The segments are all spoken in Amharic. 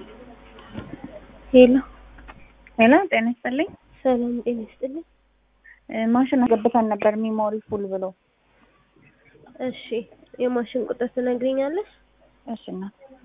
ሄሎ ሄሎ ጤና ይስጥልኝ። ሰላም ጤና ይስጥልኝ። እ ማሽን አስገብተን ነበር ሚሞሪ ፉል ብሎ። እሺ የማሽን ቁጥር ትነግሪኛለሽ? እሺ እና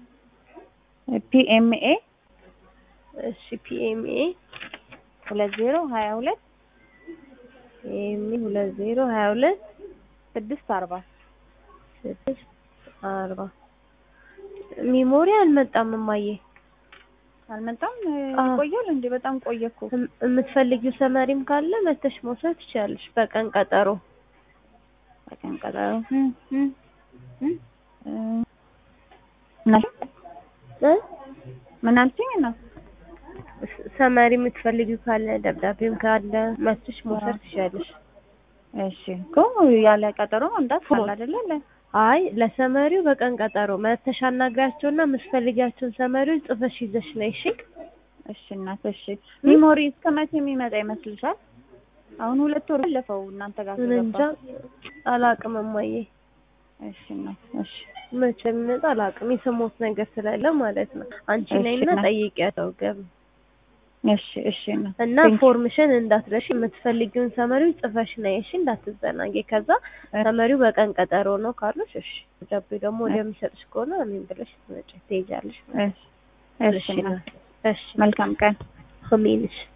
ፒኤምኤ እሺ ፒኤምኤ ሁለት ዜሮ ሀያ ሁለት ፒኤምኤ ሁለት ዜሮ ሀያ ሁለት ስድስት አርባ ስድስት አርባ ሚሞሪ አልመጣም እማዬ። አልመጣም። አዎ። ቆያል እንዴ? በጣም ቆየ እኮ። እም- የምትፈልጊው ሰመሪም ካለ መተሽ መውሰድ ትችያለሽ በቀን ቀጠሮ። በቀን ቀጠሮ እም፣ እም፣ እም፣ እ፣ ምን አልሽኝ? እ? ምን አልሽኝ? እና ስ- ሰመሪ የምትፈልጊው ካለ ደብዳቤም ካለ መተሽ መውሰድ ትችያለሽ። እሺ እኮ ያለ ቀጠሮ መምጣት ካለ አይደለ? ለ- አይ ለሰመሪው በቀን ቀጠሮ መተሽ አናግሪያቸውና የምትፈልጊያቸውን ሰመሪዎች ጽፈሽ ይዘሽ ነይ። እሺ እሺ እናት እሺ። ሚሞሪ እስከ መቼ የሚመጣ ይመስልሻል? አሁን ሁለት ወር አለፈው እናንተ ጋር ምን እንጃ ከገባ። አላቅም እማዬ። እሺ እናት እሺ መቼ የሚመጣ አላቅም። የሰማሁት ነገር ስላለ ማለት ነው። አንቺ እሺ ነይና እናት። ጠይቂያቸው ገብ እሺ እሺ እናት እና Thank you. ፎርምሽን እንዳትረሺ የምትፈልጊውን ሰመሪው ጽፈሽ ነይ እሺ፣ እንዳትዘናጊ። ከዛ ሰመሪው በቀን ቀጠሮ ነው ካሉሽ እሺ፣ ደብዳቤ ደግሞ ወደሚሰጥሽ ከሆነ እኔም ብለሽ ትመጪ ትሄጃለሽ። እሺ እሺ እናት እሺ መልካም ቀን። አሜን። እሺ